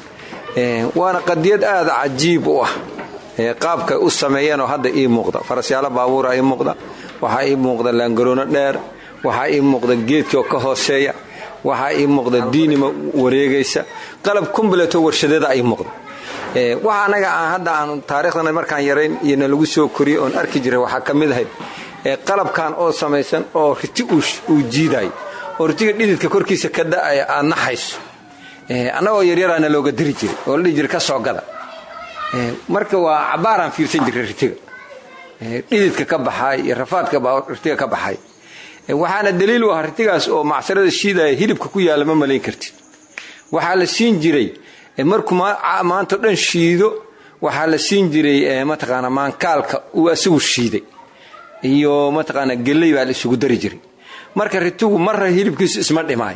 waana qadiyad aada cajiib u ah qaabkay u sameeyeenoo hadda ii muuqda farasyaalo baabuura ii muuqda waxaa ii muuqda laangaroono dheer waxaa ii muuqda geedkioo ka hooseeya waxaa ii muuqda diinima wareegaysa qalab kumbleto warshadeeda ii muuqda waxa anaga aan hadda aan taariikhdana markaan yarayn iyona lagu soo koriyey oon arki jiray waxaa ka mid ahayd qalabkan oo samaysan oo riti uu jiidayo oo ritiga dhididka korkiisa ka da'aya aad naxayso annagoo yaryaraana looga diri jiray oo la dhihi jiray ka soo gada marka waa cabbaaraan fiirsan jiray ritiga dhididka ka baxaay iyo rafaadka ritiga ka baxay waxaana daliil u ah ritigaas oo macsarada shiidaya hilibka ku yaalla ma malayn kartid waxaa la siin jiray markuu maanto dhan shiido waxaa la siin jiray mataqaana maankaalka uu asigu shiiday iyo mataqaana geley baa la isugu dari jiray marka ritigu marra hilibkiisu isma dhimaay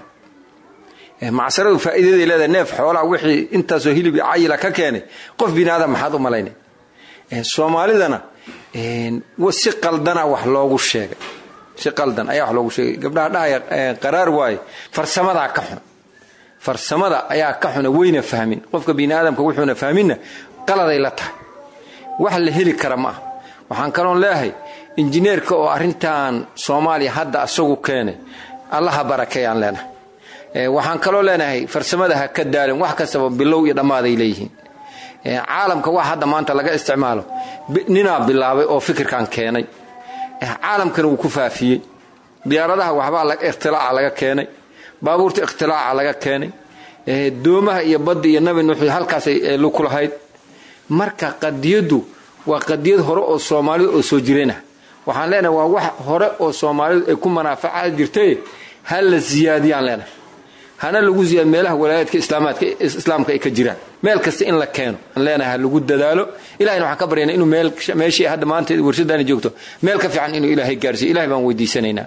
macsaradu faa'iidaday leedahay neef xoolaha wixii intaasoo hilib cayila ka keenay qof biniaadam maxaad u malaynay soomaalidana si qaldana wax loogu sheegay si qaldan ayaa wax loogu sheegay gabdhaha dhahaya qaraar waaye farsamadaa ka xun farsamada ayaa ka xuna weyna fahmin qofka biniaadamka wuxuuna fahminna qaladay la tahay wax la heli kara ma ah waxaan kaloon leeyahay injineerka oo arrintan soomaaliya hadda asagu keenay allaha barakeeyaan leenahay waxaan kaloo leenahay farsamada ha ka daalin wax kastaba bilow iyo dhammaaday leeyihiin caalamka wax hadda maanta laga isticmaalo ninaa bilaabay oo fikirkan keenay caalamkana wuu ku faafiyey diyaaradaha waxbaa ikhtilaaca laga keenay baabuurta ikhtilaaca laga keenay doomaha iyo badda iyo nabi nuux halkaasay ku lahayd marka qadiyaddu waa qadiyad hore oo soomaalidu oo soo jireenah waxaan leenahay waa wax hore oo soomaalidu ay ku manaafacaad jirtay ha la siyaadiyaan leenahay hana lagu ziyaad meelaha walaayaadka islaamaadka islaamka ay ka jiraan meel kasta in la keeno aan leenahay ha lagu dadaalo ilahayna waxaan ka baryana inuu meel meeshii hadda maanta warshadaani joogto meel ka fiican inuu ilaahay gaarsiiyo ilahay baan weydiisanaynaa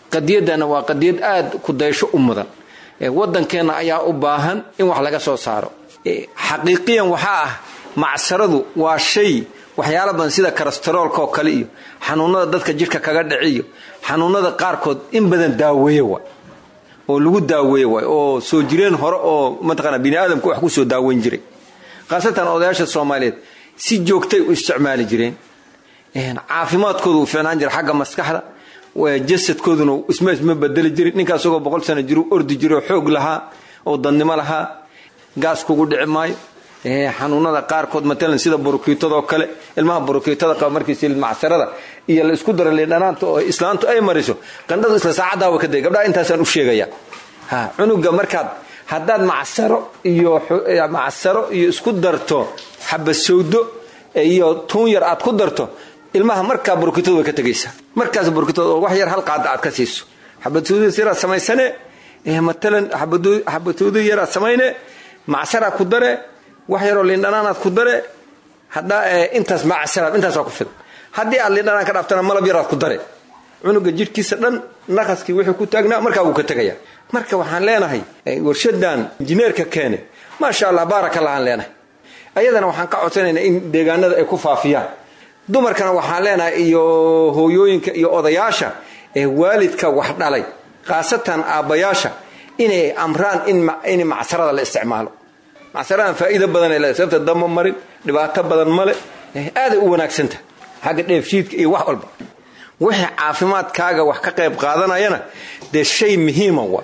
qadiyaddana waa qadiyad aad ku daysho u mudan waddankeenna ayaa u baahan in wax laga soo saaro xaqiiqiyan waxaa ah macsaradu waa shay waxyaala badan sida karastarolka oo kale iyo xanuunada dadka jidhka kaga dhiciyo xanuunada qaarkood in badan daaweeye wa oo lagu daaweeye waay oo soo jireen hore oo mataqaana bini aadamku wax ku soo daaweyn jiray khaasatan odayaasha soomaaliyeed si joogtay u isticmaali jireen caafimaadkooda uu fiicnaan jira xagga maskaxda jasadkooduna isma isma bedeli jirin ninkaa isagoo boqol sano jiru ordi jiro xoog lahaa oo dadnimo lahaa gaas kugu dhici maayo xanuunada qaarkood matalan sida burukiitadoo kale ilmaha burukiitada qaba markii silid macsarada iyo la isku dara liindhanaanta oo islaantu ay mariso qandhadu isla saacaddaa wa ka day gabdhaha intaasaan u sheegaya ha cunuga markaad haddaad macsaro iyo macsaro iyo isku darto xabasowdo iyo tuun yar aad ku darto ilmaha markaa burukitadu way ka tegaysaa markaas burukitadu oo wax yar hal qaada aad ka siiso xabasowdo yaraad samaysane matalan xabasowdo yaraad samayne macsaraa ku dare wax yaroo liindhanaanaad ku dare haddaa intaas macsaraad intaasaa ku filan haddii aad liindhanaan ka dhaaftana malab yaraad ku dare cunuga jidhkiisa dhan naqaskii wuxuu ku taagnaa markaa wuu ka tegaya marka waxaan leenahay warshadan injineerka keene maasha allah baarakallahaan leenahay ayadana waxaan ka codsanaynaa in deegaanada ay ku faafiyaan dumarkana waxaan leenahay iyo hooyooyinka iyo odayaasha ee waalidka wax dhalay khaasatan aabbayaasha inay amraan in macsarada la isticmaalo macsaradan faa'iido badan ay leedahay sababta damba marin dhibaato badan male aaday u wanaagsanta xagga dheefshiidka iyo wax walba wixii caafimaadkaaga wax ka qayb qaadanayana dee shay muhiima wa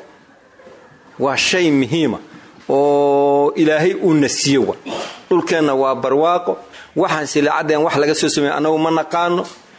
waa shay muhiima oo ilaahay uuna siiye wa dhulkeenna waa barwaaqo waxaan silaacadeen wax laga soo sameeye annagu ma naqaano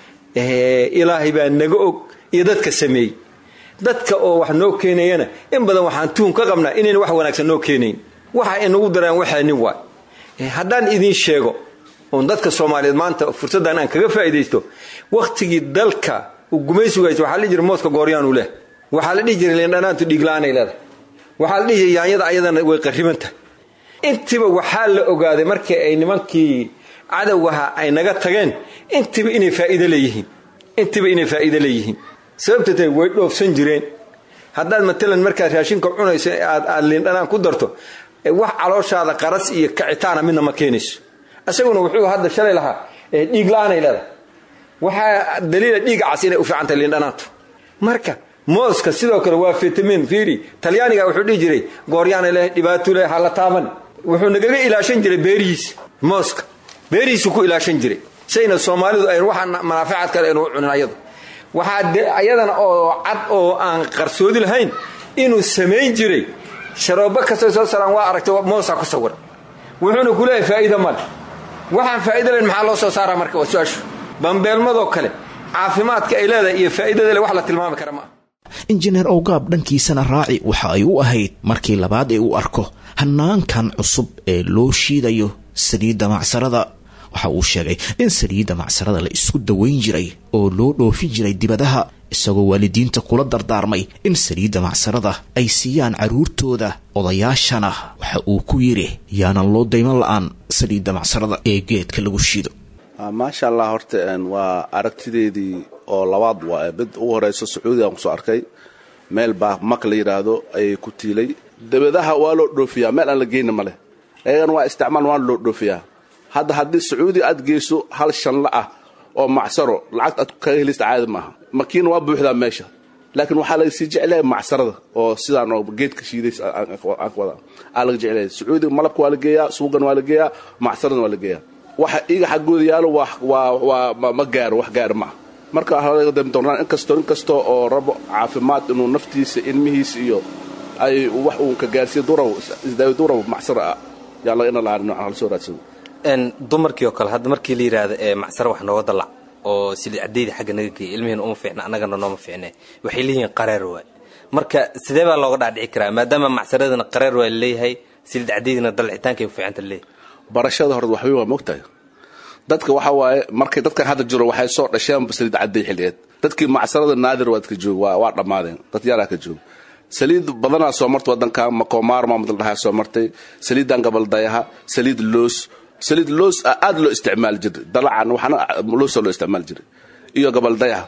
ilaahay baa naga og iyo dadka sameeyey dadka oo wax noo keenayana in badan waxaan tuun ka qabnaa inayna wax wanaagsan noo keenayn waxa inagu daraan waxaani waay haddaan idiin sheego oon dadka soomaaliyeed maanta fursaddan aan kaga faa'iidaysto wakhtigii dalka uu gumaysigu haysto waxaa la dhihi jiray mooska gooryaanu leh waxaa la dhihi jiray liindhanaantu dhiigla-aanay leedahay waxaa la dhihi jiray yaanyada ayadana way qarriban tahay intiba waxaa la ogaaday markii ay nimankii cadowgaha ay naga tageen intiba inay faa'iido leeyihiin intiba inay faa'iido leeyihiin sababta tahay way dhoofsan jireen haddaad matalan markaad raashinka cunayso aad aad liindhanaan ku darto wax calooshaada qaras iyo kacitaana midna ma keenayso isaguna wuxuu hadda shalay lahaa dhiig la-aanay leedahay waxaa daliila dhiiga cas inay u fiicantahay liindhanaantu marka mooska sidoo kale waa fitamin fiiri talyaaniga wuxuu dhihi jiray gooryaana leh dhibaato leh hala taaban wuxuu nagaga ilaashan jiray beerihiisa mooska beerihiisu ku ilaashan jiray sayna soomaalidu ay waxa manaaficaad kale aynu u cunin ayadu waxaa ayadana oo cad oo aan qarsoodi lahayn inuu samayn jiray sharoobo kastoo soo saraan waa aragtay moosaa ku sawiran wuxuuna ku leeyahay faa'iida male waxaan faa'iida lahayn maxaa loo soo saaraa marka waa su-aashu bambeelmadoo kale caafimaadka ay leedahay iyo faa'iidada le wax la tilmaami kara ma ah injineer owgaab dhankiisana raaci waxa ay u ahayd markii labaad ee uu arko hanaankan cusub ee loo shiidayo saliidda macsarada waxa uu sheegay in saliidda macsarada la isku dawayn jiray oo loo dhoofin jiray dibadaha isagoo waalidiinta kula dardaarmay in saliidda macsarada ay siiyaan carruurtooda odayaashana waxa uu ku yidhi yaanan loo dayman la'aan saliidda macsarada ee geedka lagu shiido maasha allah horta waa aragtideedii oo labaad waa mid ugu horeyso sacuudigaan kusoo arkay meel baa mak la yidhaahdo ayay ku tiilay dabadaha waa loo dhoofiyaa meel aan la geyna ma leh ayagana waa isticmaal waana loo dhoofiyaa hadda haddii sacuudi aad geyso hal shanla ah oo macsaro lacagta aad kaga helista caadi maaha makiina waa buuxdaa meesha laakiin waxaa laga sii jeclahay macsarada oo sidaan oo geedka shiidays aa laga jeclahay sacuudiga malabka waa la geeyaa suugan waa la geeyaa macsaradana waa la geeyaa waxa iga xaggooda yaalo waa ma gaaro wax gaaro maaha marka halaga dami doonaan inkastoo inkastoo oo rabo caafimaad inuu naftiisa ilmihiisa iyo ay wax uun ka gaarsiiya durab isdaawi durab macsara ah yaa laga ina lahaa noocan hala soo raadsado dumarkii oo kale hadda markii la yidhaahdo ee macsaro wax nooga dalac oo sili cadayda xagga naga geeya ilmihiina uma fiicna annagana nooma fiicne waxay leeyihiin qareer waay marka sidee baa looga dhaadhici karaa maadaama macsaradana qareer waa leeyahay silid cadaydina dalcitaankay fiicanta leeyahay barashada hore waxwey waa mogtahay dadka waxa waaye markay dadkan hadda jiro waxay soo dhasheen saliid caday xilligeed dadkii macsarada naadir waad ka joog waa dhammaadeen dad yaraa ka joog saliid badanaa soo martay wadanka makomaar maamudal dhahaa soo martay saliidan gabaldayaha saliid loos saliid loos aad loo isticmaali jiray dalacan waxaana loosa loo isticmaali jiray iyo gabaldayaha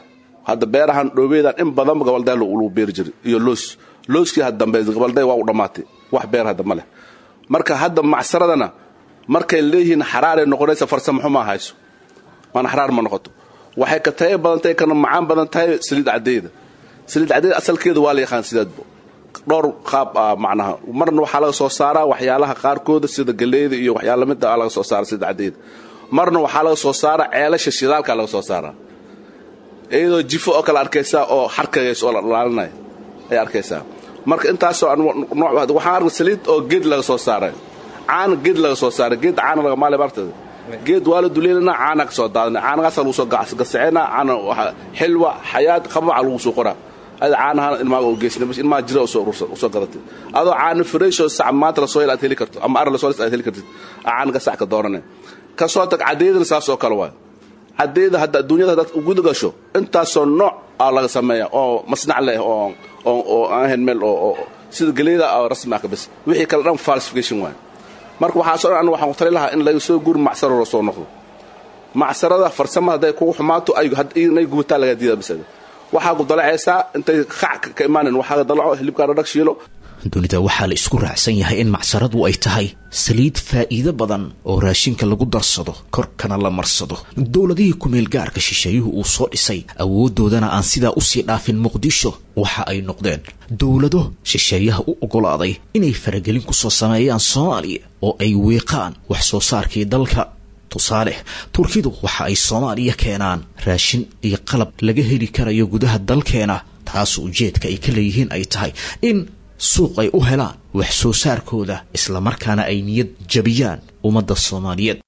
hadda beerahan dhoobeedan in badanba gabalday lagu beeri jiray iyo loos looskii had dambe gabalday waa u dhammaatay wax beer hadda ma leh marka hadda macsaradana markay leeyihiin xaraaray noqonaysa farsamo xumaa hayso waana xaraar ma noqoto waxay ka tayo badan tahay kana macaan badan tahay saliid caddeeda saliid caddeeda asalkeeda waa la yaqaan sideedba dhowr qaab ah macnaha marna waxaa laga soo saaraa waxyaalaha qaarkooda sida galleyda iyo waxyaala lamid ah laga soo saara saliid caddeeda marna waxaa laga soo saaraa ceelasha shidaalka laga soo saaraa iyadoo jifo oo kale arkaysaa oo xarkagays oo la dhalaalinaya ay arkaysaa marka intaasoo nooc waxaan arkay saliid oo geed laga soo saaray caana geed laga soo saaray geed caana laga maale martada geed waa la duleelina caana ka soo daadina caanagaasa lagu soo gasaceyna caana xilwa xayaad qabaca lagu soo qoraa ada caanahan ilmaaga oo geysna bas ilmaha jira usoo gadatay adoo caana fresh oo sac maanta lasoo hel aad heli karto ama ar lasoo aad heli kartid caana ka sac ka doorane ka soo tag caddeedana saas oo kale waay caddeeda hadda adduunyada haddaad uguda gasho intaasoo nooc aa laga sameeya oo masnac leh oo oo aan ahayn meel oo sida geleyda rasmi ah ka bas wixii kale dhan falsification waay marka waxaasoo dhan waxaan ku tali lahaa in laga soo guuri macsaro loo soo noqdo macsarada farsamada hadday kugu xumaato inay gubataa laga diida bisada waxaa ku dalacaysaa intay qac ka imaanin waxaa dalaco hilibkaana dhag shiilo dunida waxaa la isku raacsan yahay in macsaradu ay tahay saliid faa'iido badan oo raashinka lagu darsado korkana la marsado dowladihii kumeel gaarka shisheeyuhu uu soo dhisay awooddoodana aan sidaa usii dhaafin muqdisho waxa ay noqdeen dowlado shisheeyaha u oggolaaday inay faragelin ku soo sameeyaan soomaaliya oo ay weeqaan wax soo saarkii dalka tusaale turkidu waxa ay soomaaliya keenaan raashin iyo qalab laga heli karayo gudaha dalkeena taas ujeedka ay ka leeyihiin ay tahay in suuq ay u helaan wax soo saarkooda islamarkaana ay niyad jabiyaan ummadda soomaaliyeed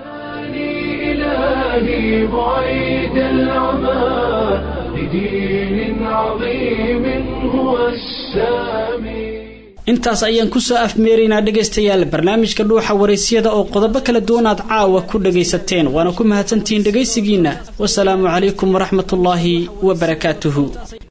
إلهي بعيد العمى لدين عظيم هو السامي intaas ayaan kusoo afmeeraynaa dhegaystayaal barnaamijka dhuuxa waraysyada oo qodobo kala duwan aad caawa ku dhagaysateen waana ku mahadsantihiin dhegaysigiinna wasalaamu calaykum waraxmatullaahi wabarakaatuhu